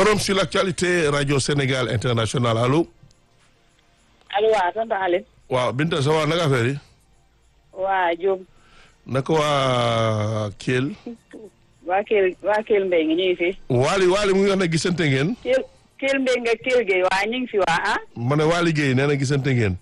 forum sur l'actualité radio Sénégal international allo. allo waaw tonton Aliou. waaw Binta ça va naka affaire yi. waa Diop. naka waa Kell. waa Kell waa Kell Mbaye ngi ñu ngi fi. Waly Waly mu ngi wax ne gisante ngeen. Kell Kell Mbaye nga Kell Gueye waa ñu ngi fi waa ah. ma ne Waly Guèye nee na gisante ngeen.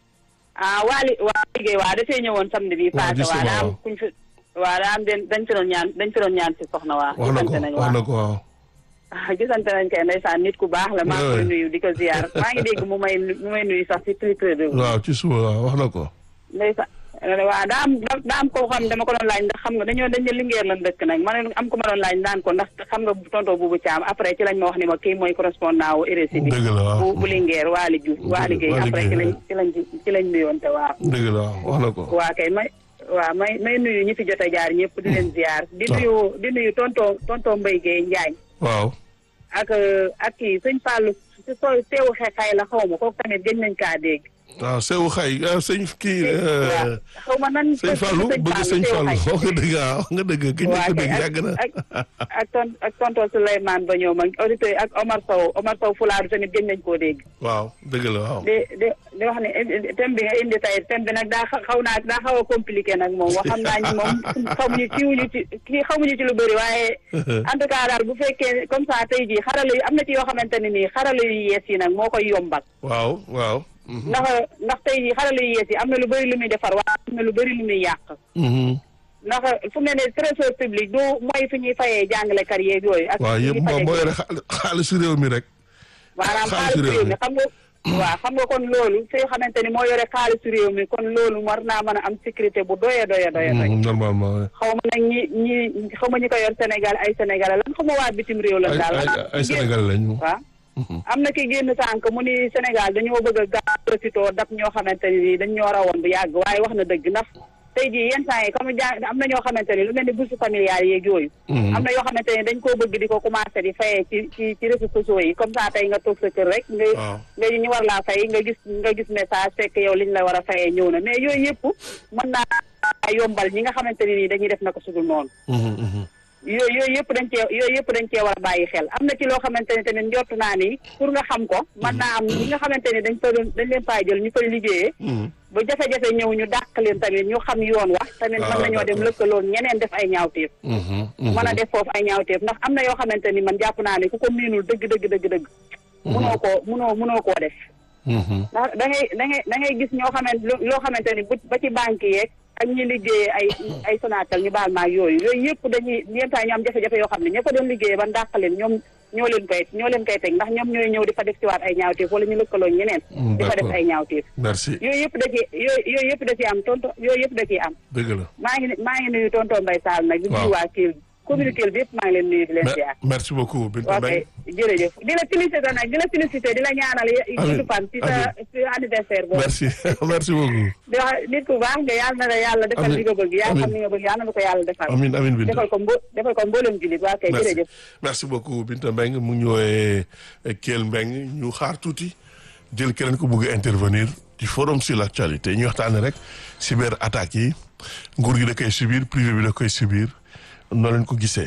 ah Waly Waly Gueye waa dafay ñëwoon samedi bi waaw passé gis waa nga daa am waaw. kuñ fi waa daa am den dañ fi doon ñaan dañ fi doon ñaan si soxna waa. wax na ko gisante nañ wax waa na ko waaw. ah gisante nañ kay ndeysaan nit ku baax la maa ngi koy Ouais. nuyu di ko ziar maa ngi dégg mu may mu may nuyu sax si Twitter bi. waaw ci suba waaw wax na ko. ndeysaan waaw daa am daa am koo xam dama ko doon laaj ndax xam nga dañoo dañ ne lingeer lan dëkk nag ma ne am ko ma doon laaj naan ko ndax xam nga tonton Boubou Thiam après ci lañ ma wax ni ma kii mooy correspondant wu RSI bi dëgg la waaw. bu bu lingeer Waly Diouf Waly Gueye Waly après ci Gueye, lañ ci lañ ci lañ nuyoonte waaw dëgg la waaw wax na ko. waa kay may waaw may may nuyu ñi fi jot a jaar ñëpp di leen ziar di Ah. nuyu di nuyu tonton tonton Mbaye Gueye Njaañ waaw. ak ak kii sëñ Fallou si soo teewu xeexay la xaw ma kooku tamit gëj nañ kaa dégg waaw Seydou Xay ah, sëñ kii. waaw xaw ma nan sëñ Fallou bëgg sëñ Teewu Fallou Xay. wax nga dëgg ah wax nga dëgg ki ñu waa ko kay dégg ak yàgg na. ak ak ton ak tonton Souleymane ba ñoom ak auditeurs yi ak Omar Sow Omar Sow Fulaaru tamit gëj nañ koo dégg. waaw dëgg la waaw. di di di wax ne thème bi nga indi tey thème bi nag daa xa- xaw naa daa xaw a compliqué nag moom wax xam naa ni moom xamuñu kiiwuñu ci kii xamuñu ci lu bëri waaye en tout cas daal bu fekkee comme ça tey jii xarala yu am na ci yoo xamante ne nii xarala yu yees yi nag moo koy yombal. waaw waaw. mhm, ndax ndax tey jii xarala yu yees yi am na lu bëri lu muy defar waaye am na lu bëri lu muy yàq. mhm. ndax fu mu ne nii trésor public du mooy fi ñuy fayee jàngalekat yeeg yooyu. ak waaw fi yëpp ñuy moom fayee moo yore xaal- xaalisu réew mi rek. maanaam xaalisu xaalisu réew réew mi xam nga waaw xam nga kon loolu fi xamante ni moo yore xaalisu réew mi kon loolu war naa mën a am sécurité bu doye doye doye doye Mhm, normalement ouais. xaw ma nag ñi ñi xaw ma ñi ko yor Sénégal ay Sénégalais lan xaw ma waa bitim réew lan ay daal ay ah, ay génn- Sénégal lañu. waaw Mhm. am na ki génn sànq mu ni Sénégal dañoo bëgg a gaaw profitoo dab ñoo xamante ni nii dañ ñoo rawoon bu yàgg waaye wax na dëgg ndax tey jii yenn saa yi comme jàng am na ñoo xamante ni lu mel ni bourse familiale yeeg yooyu Mhm. am na yoo xamante ne dañ koo bëgg di ko commencé di fayee ci ci ci réseaux sociaux yi comme ça tey nga toog sa kër rek nga waaw. nga ñu war laa fay nga gis nga gis message fekk yow liñ la war a fayee ñëw na mais yooyu yëpp mën naa yombal ñi nga xamante ne nii dañuy def na ko sudul noonu Mhm, mhm. yooyu yooyu yëpp dañ cee yooyu yëpp dañ cee war a bàyyi xel am na ci loo xamante ne tamit njort naa ni pour nga xam ko mën naa am ñi nga xamante ne dañ fa doon dañ leen faa jël ñu koy liggéeyee Mhm. ba jafe-jafe ñëw ñu dàq leen tamit ñu xam yoon wax tamit Ah, mën nañoo dem d'accord. lëkkaloon ñeneen def ay ñaawteef Mhm, mhm. mën a def foofu ay ñaawteef ndax am na yoo xamante ni man jàpp naa ne ku ko miinul dëgg dëgg dëgg dëgg munoo koo munoo munoo koo def Mhm. ndax da ngay da ngay da ngay gis ñoo xamante lu- loo xamante ni bu ba ci banque yeeg ak ñi liggéeyee ay ay Sonatel ñu baal maag yooyu yooyu yëpp dañuy yenn saa ñu am jafe-jafe yoo xam ne ña ko doon liggéeyee ba ndàq leen ñoom ñoo leen koy ñoo leen koy teg ndax ñoom ñooy ñëw di fa def ci waat ay ñaawteef wala ñu lëkkaloo ñeneen Mm, di fa def d'accord. ay ñaawteef merci yooyu yëpp da ci yooyu yooyu yëpp da ci am tonto yooyu yëpp da ciy am dëgg la. maa ngi maa ngi nuyu tonton Mbaye Sall nag di Waaw. nuyu waa Kell communauté bi yëpp maa ngi leen nuyu di leen Me- ziar merci beaucoup Binta ok Mbengue. jërëjëf di la félicité nag di la félicité di la ñaanal Amiin, gudd fan ci sa ci anniversaire boobu merci merci beaucoup. di wax nit ku baax nga yàlla na la yàlla defal Amiin, li nga bëgg yaa xam amiin. li nga bëgg yàlla na ko yàlla defal Amin amin Binta. defal ko mbo defal ko mboolem jullit waa kay merci jërëjëf merci beaucoup Binta Mbengue mu ngi ñëwee Kell Mbengue ñu xaar tuuti jël keneen ko bëgg a intervenir ci forum sur l'actualité ñu waxtaane rek cyber attaques yi nguur gi da koy subir privé bi da koy subir noo leen ko gisee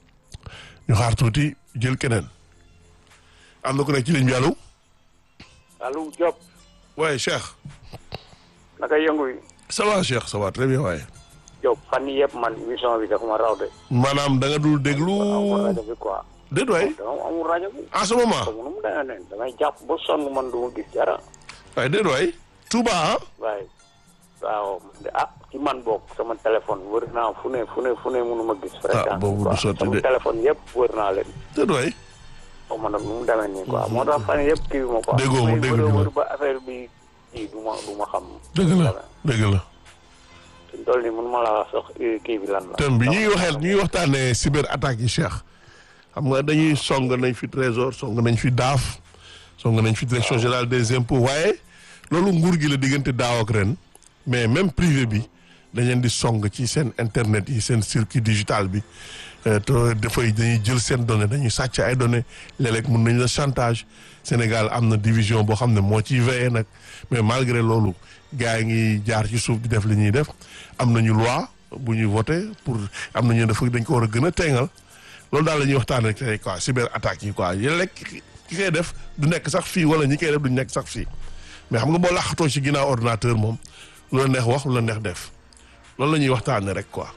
ñu xaar tuuti jël keneen am na ku nekk ci ligne bi allo Aliou Diop waaye Cheikh naka yëngu yi ça va Cheikh ça va très bien waaye Diop fan yii yëpp man émission bi dafa ma raw de. maanaam da nga dul déglu amul rajo bi quoi. déet waay dama amul rajo bi. en ce moment comme nu mu demee ne damay jàpp ba sonn man du ma gis dara. waaye déet waay Touba ah waaye waaw man de ah ci man boog sama téléphone wër naa fu ne fu ne fu ne mënu ma gis. fréquence boobu quoi du sotti sama de. téléphone yëpp wër naa leen. déet waay xaw ma nag nu mu demee nii quoi moo tax fan yii yëpp kii bi ma quoi. Déggoo ma, may dégguñu wër a ma. wër ba affaire bi kii du ma du ma xam. dëgg la dëgg la suñ toll nii mënu ma la wax sax eh, kii bi lan la. thème bi ñuy waxee ñuy waxtaanee cyber attaques yi Cheikh xam nga dañuy song nañ fi trésor song nañ fi daaf song nañ fi direction générale des impôts waaye loolu nguur gi la diggante daaw ak ren mais même privé bi dañ leen di song ci seen internet yi seen circuit digital bi euh, te dafay dañuy jël seen données dañuy sàcc ay données léeg-léeg mun nañ la chantage Sénégal am na division boo xam ne moo ciy veillé nag mais malgré loolu gars yi ngi jaar ci suuf di def li ñuy def am nañu loi bu ñuy voté pour am nañu dafa dañ ko war a gën a teengal loolu daal la ñuy waxtaanee tey quoi cyber attaques yi quoi yéen rek ki ki koy def du nekk sax fii wala ñi koy def du nekk sax fii mais xam nga boo laqatoo ci ginnaaw ordinateur moom lu la neex wax lu la neex def loolu la ñuy waxtaanee rek quoi.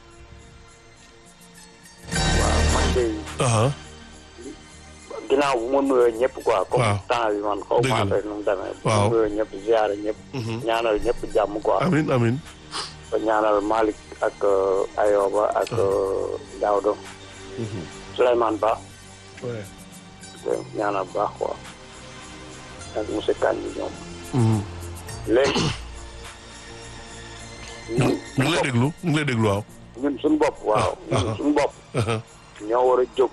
waaw man de aha ginnaaw bu ma nuyoo ñëpp quoi. comme Waaw. temps bi man xaw Dëgg ma la. affaire nu mu demee. bu Waaw. ma nuyoo ñëpp ziare ñëpp. ñaanal ñëpp jàmm quoi. amin amin ba ñaanal Malick ak euh, Ayoba ak euh, Daouda. Souleymane Ba. ouais. te ñaanal bu baax quoi. ak monsieur Kane bi ñoom. Mhm. léegi. ñu ñu ngi lay déglu ñu ngi lay déglu waaw. ñun suñu bopp waaw. Ah, ñun ah. suñu bopp. aha ñoo war a jóg.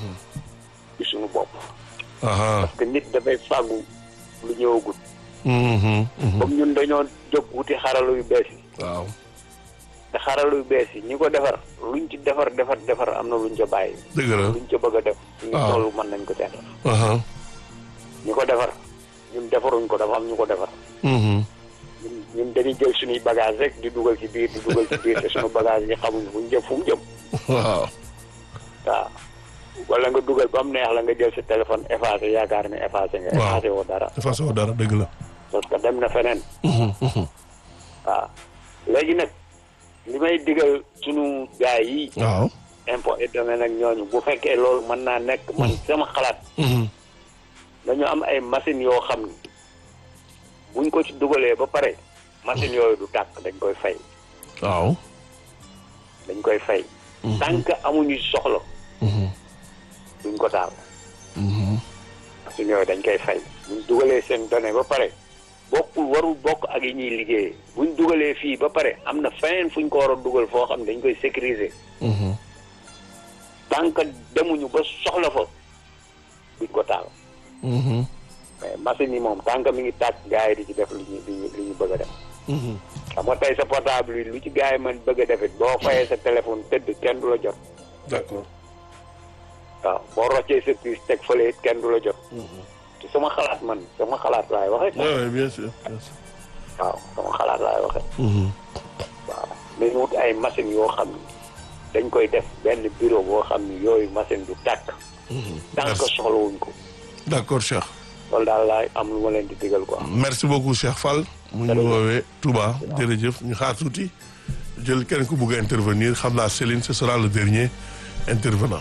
ci suñu bopp. aha parce que nit dafay fàggu lu ñëwagut. mhm, mhm. comme ñun dañoo jóg wuti xarala yu bees yi. waaw te xarala yu bees yi ñi ko defar luñ ci defar defar defar am na luñ ca bàyyi. dëgg la luñ ca bëgg a def. suñu waaw. toll mën nañ ko ca def. aha ñi ko defar ñun defaruñ ko dafa am ñu ko defar. mhm. ñun ñun dañuy jël suñuy bagage rek di dugal ci biir di dugal ci biir te suñu bagage yi xamuñ fu ñu jëm fu mu jëm. waaw waaw wala nga dugal ba mu neex la nga jël sa téléphone effacé yaakaar ne effacé nga. Waaw. effacé woo dara. de façon dara dëgg la. parce que dem na feneen. Mhm, mhm. waaw léegi nag li may digal sunu gaay yi. waaw. impôt et domaine ak ñooñu bu fekkee loolu mën naa nekk man sama xalaat Mhm. dañu am ay machines yoo xam ni buñ ko ci dugalee ba pare machines yooyu du tàkk dañ koy fay waaw. dañ koy fay tant que amuñu soxla Mhm, duñ ko taal mhm. machines yooyu dañ koy fay buñ dugalee seen données ba pare bokkul warul bokk ak yi ñuy liggéeyee buñ dugalee fii ba pare am na feneen fuñ ko war a dugal foo xam ne dañ koy sécuriser Mhm. tant que demuñu ba soxla fa duñ ko taal Mhm. mais machine yi moom tant que mi ngi tàkk gars yi di ci def li ñu li ñu li ñu bëgg a def Mhm. xam nga tey sa portable yi lu ci gars yi mën bëgg a def it boo fayee sa téléphone tëdd kenn du la jot d'accord. waaw boo roccee sa puce teg fële it kenn du la jot te sama xalaat man sama xalaat laay waxee Ouais, ouais, bien sûr bien sûr. waaw sama xalaat laay waxee Mhm. waaw mais wut ay machine yoo xam ni dañ koy def benn bureau boo xam ni yooyu machine du tàkk Mhm. tant que Merci. soxlawuñ ko d'accord Cheikh. loolu daal laay am lu ma leen di digal quoi merci beaucoup Cheikh Fall. mu ñu woowee Touba jërëjëf ñu xaar tuuti jël kenn ku bugg a intervenir xam naa Céline ce sera le dernier intervenant.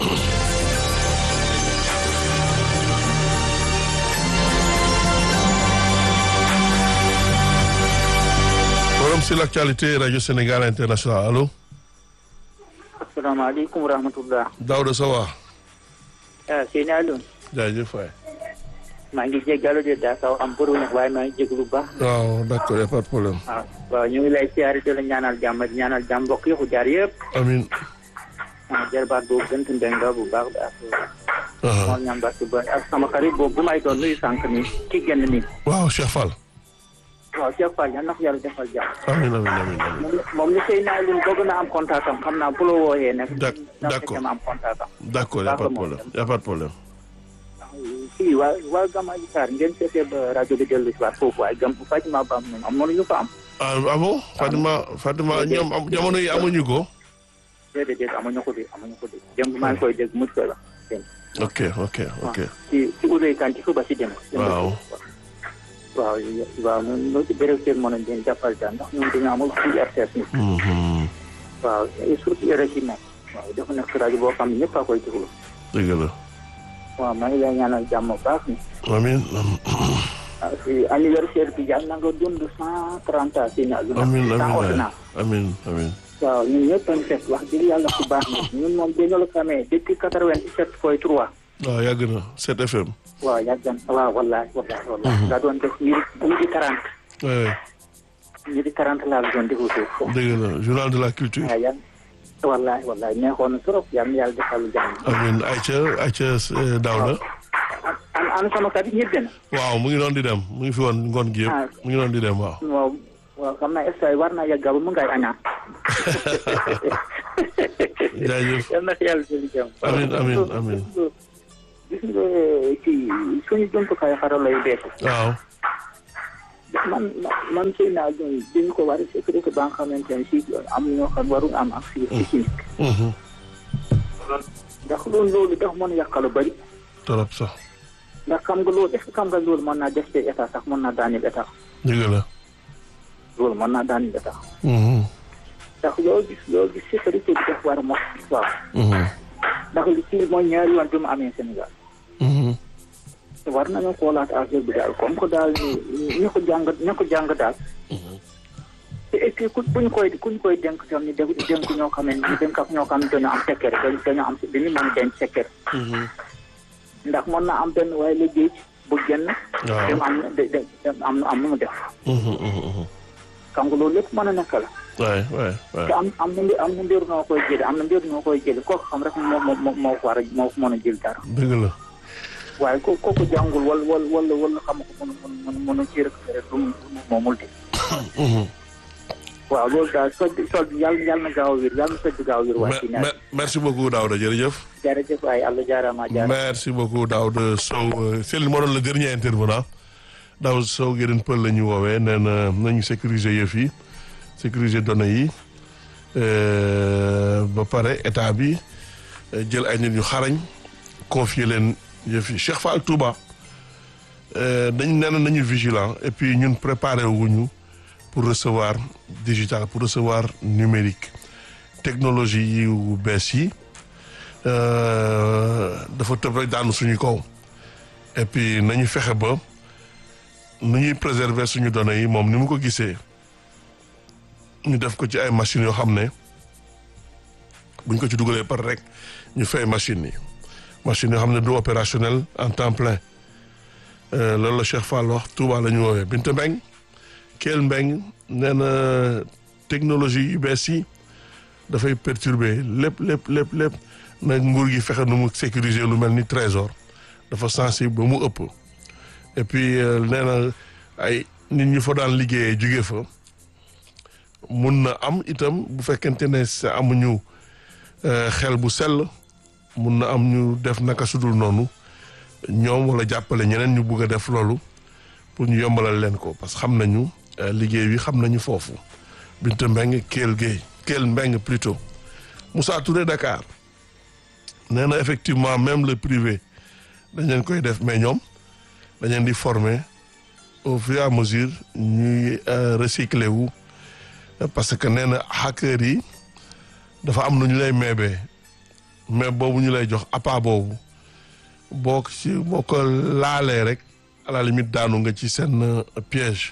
forum sur l'actualité radio Sénégal international allo asalaamaaleykum wa rahmatullah Daouda Sawa ah Seyni Alioune jaajëf waay. maa ngi jéggalu de daa kaw am bëru nag waaye maa ngi jéglu bu baax waaw d'accord y a pas de problème. waaw waaw ñu ngi lay siyaare di la ñaanal jàmm di ñaanal jàmm mbokk yëpp jaar yëpp amiin. ah jarbaat boobu gënt ndenga bu baax bi ak aha moom ñambat ba ak sama xarit boobu bu may doon nuyu sànq ni ki génn nii waaw Cheikh Fall. waaw Cheikh Fall yal na ko yàlla defal jàmm amiin amiin amiin amiin. moom moom ni Seyni Alioune bëgg na am contact am xam naa bu la wooyee nag D'ac- na d'accord. fekkee ma am contact am d'accord y a pas de problème y a pas de problème. fii waa waa Gamadi Sarr ngeen seetee ba rajo bi dellu si waat foofu waaye gam Fatima Ba moom am mënuñu ko am ah ah bon Fatima Fatima ñoom am jamono yi amuñu ko. déedéet déedéet amuñu ko de amuñu ko de démb maa ngi koy dégg mu koy wax démb ok ok ok. ci ci Oudou Kane ci suba si démb. waaw. waaw waaw ñun ñoo ci béréb seen mën a leen jàppal daal ndax ñun dañoo amul suñu RTS ni Mhm. waaw et surtout RFI nag waaw dafa nekk rajo boo xam ne ñëpp a koy déglu dëgg la. waaw maa ngi lay ñaanal jàmm bu baax ni amiin ah si anniversaire bi yàlla na nga dund cent trente ans si na lu amiin sans amiin ordonnance amiin amiin. waaw ñun ñëpp a ngi fekk wax dëgg yàlla ku baax ni ñun moom dañoo la xamee depuis quatre-vingt-sept point trois waaw yàgg na 7 FM. waaw yàgg na waaw wallahi wallahi wallahi nga doon def midi midi quarante oui midi quarante laa la doon déglu foofu dëgg la journal de la culture. waaw yàlla wallahi wallahi neexoon na trop yàlla na yàlla defal lu jàmm amiin Aïcha Aïcha eh, Daouda. an an sama kat yi ñëpp na waaw mu ngi doon di dem mu ngi fi woon ngoon gi Ah. yëpp mu ngi doon di dem waaw. waaw waaw xam naa est war naa yàgga ba mu ngay añaa jaajëf yal na fi yàlla jëli jàmm Amiin, amiin, amiin. gis nga ci suñu jumtukaay xarala yu bees waaw. man man sëy naa doon dañu ko war a sécurité ba nga xamante ne si am ñoo xam waruñ am accès ci chimique Mhm. ndax loolu loolu dafa mën a yàq lu bëri trop sax ndax xam nga loolu est ce que xam nga loolu mën naa def ci état sax mën naa daaneel état dëgg la loolu mën naa daaneel état Mhm, ndax loo gis loo gis sécurité bi def war a mos waaw mhm, ndax li ci mooy ñaari yoon bi mu amee Sénégal mhm. war nañu xoolaat affaire bi daal comme que daal ni ñu ko jàng ñu ko jàng daal te et puis ku buñ koy kuñ koy dénk tam ni dé dénk ñoo xam ne ñu dénk ak ñoo xam ne dañoo am sekkere dañ dañoo am dañu mën a denc sekkere ndax mën na am benn waaye liggéey bu génn Waaw. dem am de- de- dem am am nu mu def Mhm, mhm, mhm. xam nga loolu lépp mën a nekk la waay waay waay te am am na mbir am na mbir noo koy jële am na mbir noo koy jële kooku xam rek moo moo moo moo ko war a moo ko mën a jël dara dëgg la waaye ko kooku jàngul wala wala wala wala xam ko mën mën mën mën a ci récupéré lu mu lu mu moomul de Mhm. waaw loolu daal sol bi sol bi yàlla yàlla na gaaw a wér yàlla na soj bi gaaw a wér waaye ci Me- ñaar me- merci beaucoup Daouda jërëjëf jërëjëf waaye àlla jaaraama jaara merci beaucoup Daouda Sow Euh, Céline moo doon le dernier intervenant Daouda Sow Guérin Pël la ñu woowee nee na nañu sécuriser yëf yi sécuriser données yi euh, ba pare état bi euh, jël ay nit yu xarañ confier leen yëf yi Cheikh Fall Touba euh, dañ nee na nañu vigilant et puis ñun préparé wuñu pour recevoir digital pour recevoir numérique technologie yu bees yi euh, dafa tëb rek daanu suñu kaw et puis nañu fexe ba nu ñuy préserver suñu données yi moom ni mu ko gisee ñu def ko ci ay machines yoo xam ne buñ ko ci dugalee par rek ñu fay machines yi machines yoo xam ne du opérationnel en temps plein Euh, loolu la Cheikh Fall wax Touba la ñu woowee Binta Mbeng Kelle Mbeng nee na technologie yu bees yi dafay perturber lépp lépp lépp lépp nag nguur gi fexe nu mu sécuriser lu mel ni trésor dafa sensible ba mu ëpp et puis euh, nee na ay nit ñu fa daan liggéeyee jóge fa mun na am itam bu fekkente ne sa amuñu euh, xel bu sell mun na am ñu def naka sudul noonu ñoom wala jàppale ñeneen ñu bugg a def loolu pour ñu yombalal leen ko parce que xam nañu euh, liggéey bi xam nañu foofu Binta Mbeng Kelle Gueye Kelle Mbeng plutôt Moussa Touré Dakar nee na effectivement même le privé dañ leen koy def mais ñoom dañ leen di former au fur et à mesure ñuy euh, recycler wu parce que nee na hackers yi dafa am nu ñu lay meebee mais boobu ñu lay jox appât boobu boo ko ci boo ko laalee rek à la limite daanu nga ci seen euh, piège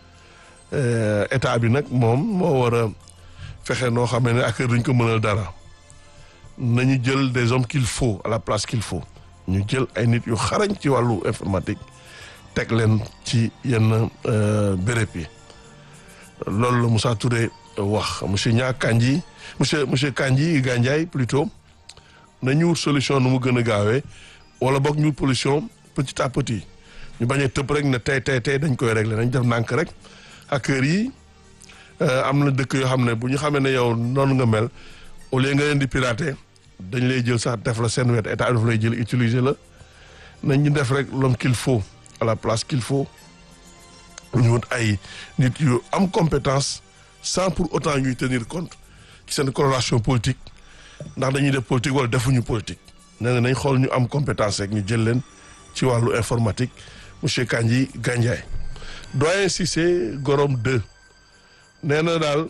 Euh, état bi nag moom moo war a fexe noo xam ne hackers duñ ko mënal dara nañu jël des hommes qu'il faut à la place qu'il faut ñu jël ay nit yu xarañ ci wàllu informatique teg leen ci yenn euh, béréb yi loolu la Moussa Touré wax monsieur Nia Kandji monsieur monsieur Kandji Gandiaye plutôt nañu wut solution nu mu gën a gaawee wala boog ñu wut solution petit à petit ñu bañ a tëb rek ne tey tey tey dañ koy régler nañ def nànk rek hackers yi euh, am na dëkk yoo xam ne bu ñu xamee ne yow noonu nga mel au lieu nga leen di pirater dañ lay jël sax def la seen wet état daf lay jël utiliser la nañ ñu def rek l'homme qu'il faut à la place qu'il faut ñu wut ay nit yu am compétence sans pour autant ñuy tenir compte ci seen coloration politique ndax dañuy def politique wala defuñu politique nee na nañ xool ñu am compétence rek ñu jël leen ci wàllu informatique monsieur Kandji Gandiaye doyen Cissé Gorom 2 nee na daal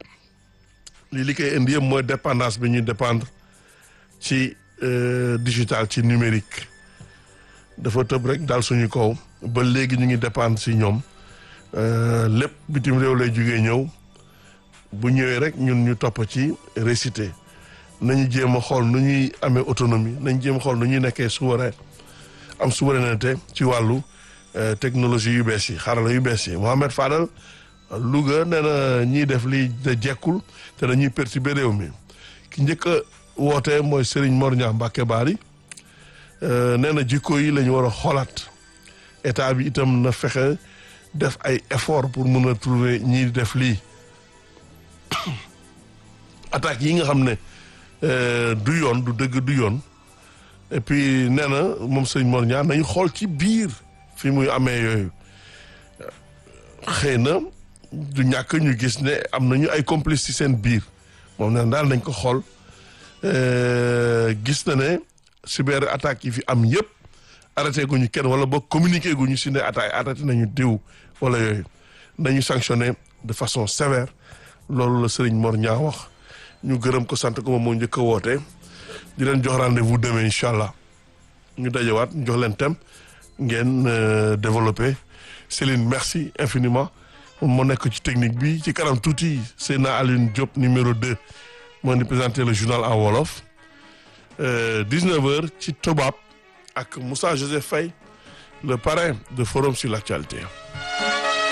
li li koy indi yëpp mooy dépendance bi ñuy dépendre ci euh, digital ci numérique dafa tëb rek daal suñu kaw ba léegi ñu ngi dépendre si ñoom euh, lépp bitim réew lay jugee ñëw bu ñëwee rek ñun ñu topp ci récité nañu jéem a xool nu ñuy amee autonomie nañu jéem a xool nu ñuy nekkee souverain am souveraineté ci wàllu euh, technologie yu bees yi xarala yu bees yi Mohamed Fadal Louga nee na ñiy def lii de jekkul te dañuy perturber réew mi ki njëkk a woote mooy Serigne Mor Niang Mbacke Bari euh, nee na jikko yi la ñu war a xoolaat état bi itam na fexe def ay effort pour mun a trouver ñiy def lii attaques yi nga xam ne euh, du yoon du dëgg du yoon et puis nee na moom Serigne Mor Niang nañu xool ci biir fi muy amee yooyu xëy na du ñàkk ñu gis ne am nañu ay complices ci seen biir moom nee na daal nañ ko xool euh, gis na ne cyber attaques yi fi am yëpp arrêté guñu kenn wala boog communiqué guñu si ne attaque arrêté nañu diw wala yooyu nañu sanctionné de façon sévère loolu la Serigne Mor Niang wax ñu gërëm ko sant ko moom moo njëkk a woote di leen jox rendez-vous demain incha allah ñu dajewaat ñu jox leen thème ngeen euh, développé Céline merci infiniment moom moo nekk ci technique bi ci kanam tuuti Seyna Alioune Diop numéro 2 moo di présenté le journal en wolof euh, 19h ci Tobab ak Moussa Joseph Faye le parrain de Forum sur l'actualité